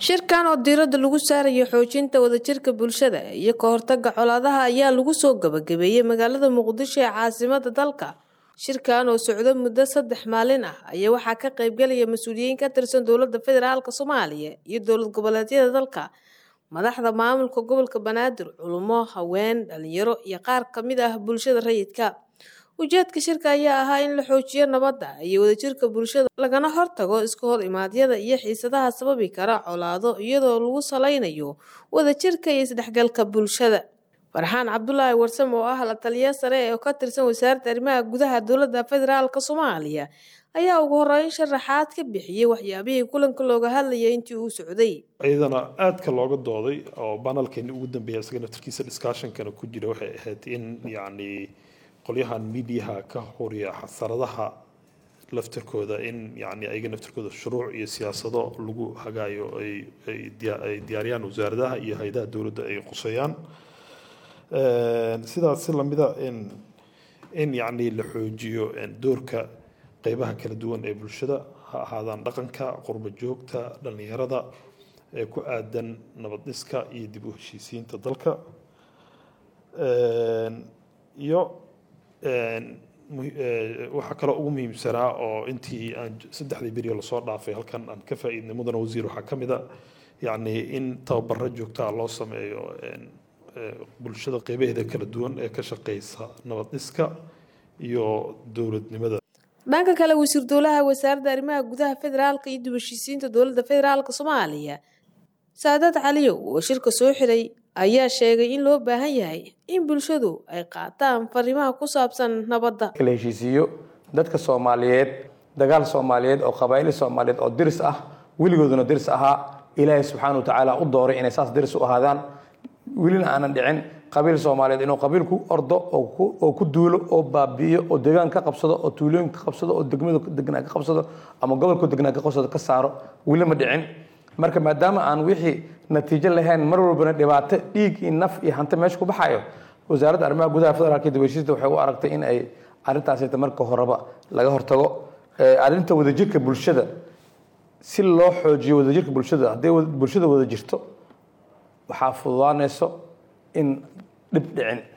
shirkan oo diiradda lagu saarayo xoojinta wadajirka bulshada iyo ka hortagga colaadaha ayaa lagu soo gabagabeeyey magaalada muqdisho ee caasimada dalka shirkan oo socdo muddo saddex maalin ah ayaa waxaa ka qaybgalaya mas-uuliyiin ka tirsan dowladda federaalk soomaaliya iyo dowlad goboleedyada dalka madaxda maamulka gobolka banaadir culummo haween dhalinyaro iyo qaar kamid ah bulshada rayidka ujeedka shirka ayaa ahaa in la xoojiyo nabadda iyo wadajirka bulshada lagana hortago iska hor imaadyada iyo xiisadaha sababi kara colaado iyadoo lagu salaynayo wadajirka iyo isdhexgalka bulshada farxaan cabdulaahi warsam oo ah la taliya sare oo ka tirsan wasaaradda arrimaha gudaha dowladda federaalk soomaaliya ayaa ugu horeyn sharaxaad ka bixiyey waxyaabihii kulanka looga hadlayay intii uu socday iyadana aadka looga dooday oo banalkeeni ugu dambeeya isaga naftarkiisa discussionkana ku jira waxay ahayd in yacni qolyahan midiyaha ka horiya xasaradaha laftarkooda in yani ayaga naftarkooda shuruuc iyo siyaasado lagu hagaayo ay ay diyaariyaan wasaaradaha iyo hay-adaha dowladda ay quseeyaan sidaas si lamida in in yacni la xoojiyo doorka qeybaha kala duwan ee bulshada ha ahaadaan dhaqanka qurba joogta dhallinyarada ee ku aadan nabad dhiska iyo dib u heshiisiinta dalka iyo waxaa kaloo ugu muhiimsanaa oo intii aan saddexdii beriyo lasoo dhaafay halkan aan ka faa'iidnay mudana wasiir waxaa ka mid a yacni in tababaro joogtaa loo sameeyo bulshada qeybaheeda kala duwan ee ka shaqeysa nabad dhiska iyo dowladnimada dhanka kale wasiir dowlaha wasaaradda arrimaha gudaha federaalka iyo dib heshiisiinta dowladda federaalk soomaaliya saadad caliyow oo shirka soo xiray ayaa sheegay in loo baahan yahay in bulshadu ay qaataan fariimaha ku saabsan nabadda la heshiisiiyo dadka soomaaliyeed dagaal soomaaliyeed oo qabaa'il soomaaliyeed oo diris ah weligooduna diris ahaa ilaahay subxaana watacaala u dooray inay saas diris u ahaadaan welina aanan dhicin qabiil soomaaliyeed inuu qabiilku ordo oo ku duulo oo baabi'iyo oo deegaan ka qabsado oo tuulooyin ka qabsado oo degmada degnaa ka qabsado ama gobolku degnaa ka qabsado ka saaro weli ma dhicin marka maadaama aan wixii natiijo lahayn mar walbana dhibaato dhiig iyo naf iyo hanti meesha ku baxayo wasaaradda arrimaha gudaha federaalka iyo dibashiista waxay u aragtay in ay arrintaasita marka horeba laga hortago arrinta wadajirka bulshada si loo xoojiyo wadajirka bulshada hadday bulshada wada jirto waxaa fududaanayso in dhib dhicin